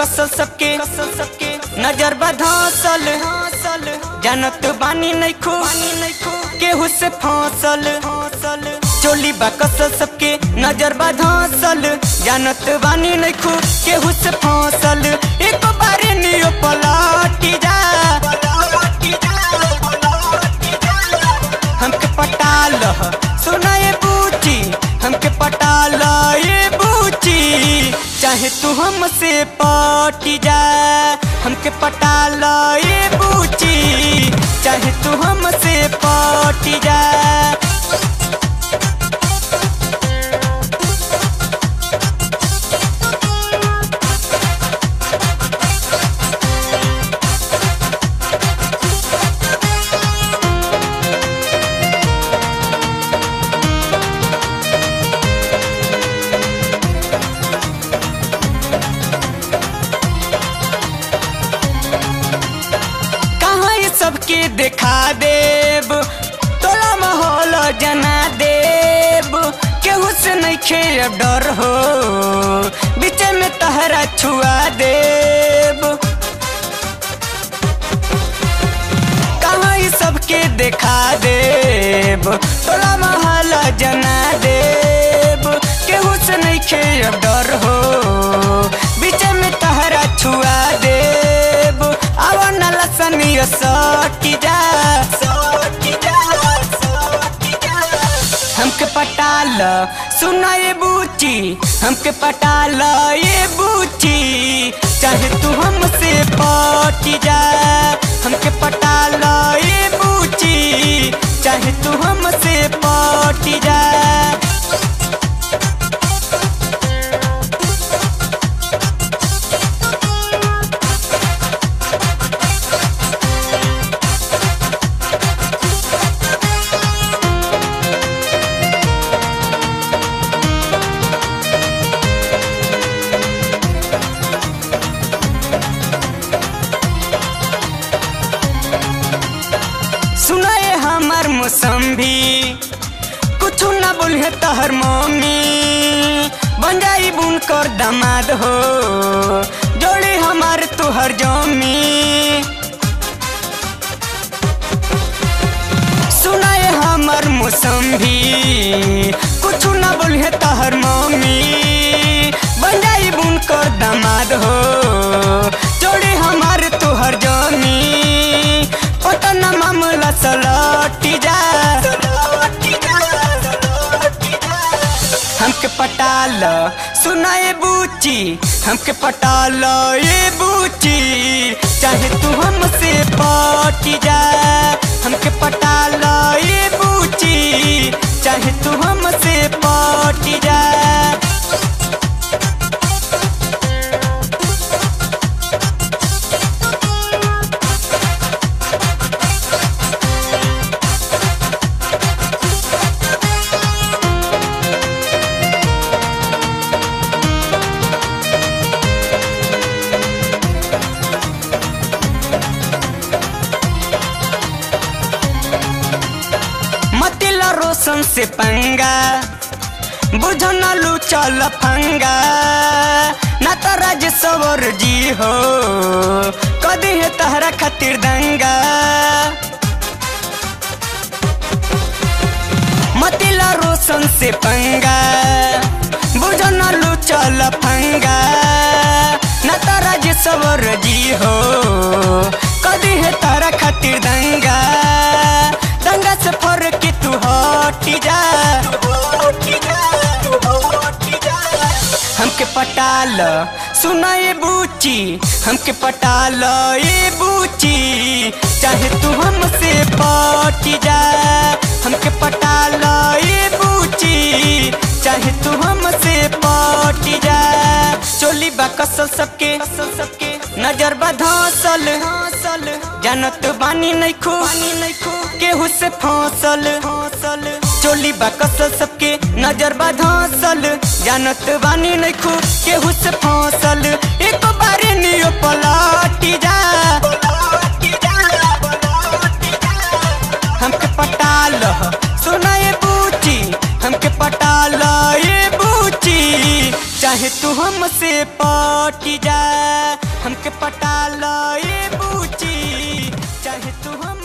कसल सबके कसल सबके नजर बा धसल हसल जानत बानी नहीं खो बानी नहीं खो केहू से फसल फसल चोली बा कसल सबके नजर बा धसल जानत बानी नहीं खो केहू से फसल एक बारे नियो पलटी जा हमके पटाल सुना ये बूची हमके पटाल ये बूची चाहे तू हमसे पटी जा हमके पटाल ये बूची चाहे तू हमसे पटी जा कहाँ ये सबके देखा देब तोला माहौल जना देब केहू से नहीं खे अब डर हो बीच में तहरा छुआ देब कहाँ ये सबके देखा देब तोला महल जना देब केहू से नहीं खे अब डर हो बीच में तहरा छुआ देब आवा नला सनिया सटी जा सटी जा सटी जा हमके पटाल सुना ये बूची हमके पटाल ये बूची चाहे तू हमसे पटी जा हमके पटाल ये बूची चाहे तू हमसे पटी जा सुनाए हमार मौसम्बी कुछ ना बोले तहर मम्मी बन जाई बुन कर दामाद हो जोड़ी हमार तुहर जमी सुनाए हमार मौसम्बी कुछ ना बोले तहर मम्मी बन जाई बुन कर दामाद हो जोड़ी हमार तुहर जमी पटना मामला सलटी जा हमके पटाल सुना ये बूची हमके पटाल ये बूची चाहे तू हमसे पटी जा हमके पटाल ये बूची चाहे तू हमसे पटी जा मतिला रोशन से पंगा बुझ न लू चल फंगा ना तो राज सवर जी हो कदी है तहरा खातिर दंगा मतिला रोशन से पंगा बुझ न लू चल फंगा ना तो राज सवर जी हो कदी है तहरा खातिर दंगा दंगा से फर के तू हटी जा हमके पटाल सुना ये बूची हमके पटाल ये बूची चाहे तू हमसे पटी जा हमके पटाल ये बूची चाहे तू हमसे पटी जा चोली बा कसल सबके कसल सबके नजर बा धसल हसल जानत बानी नहीं खो बानी नहीं खो केहू से फसल फसल चोली बा कसल सबके नजर बा धसल जानत बानी नहीं खो केहू से फसल एक बारे नियो पलटी जा हमके पटाल सुना ये बूची हमके पटाल ये बूची चाहे चाहे तू हमसे पट जा हमके पटा लो ए बूची चाहे तू हम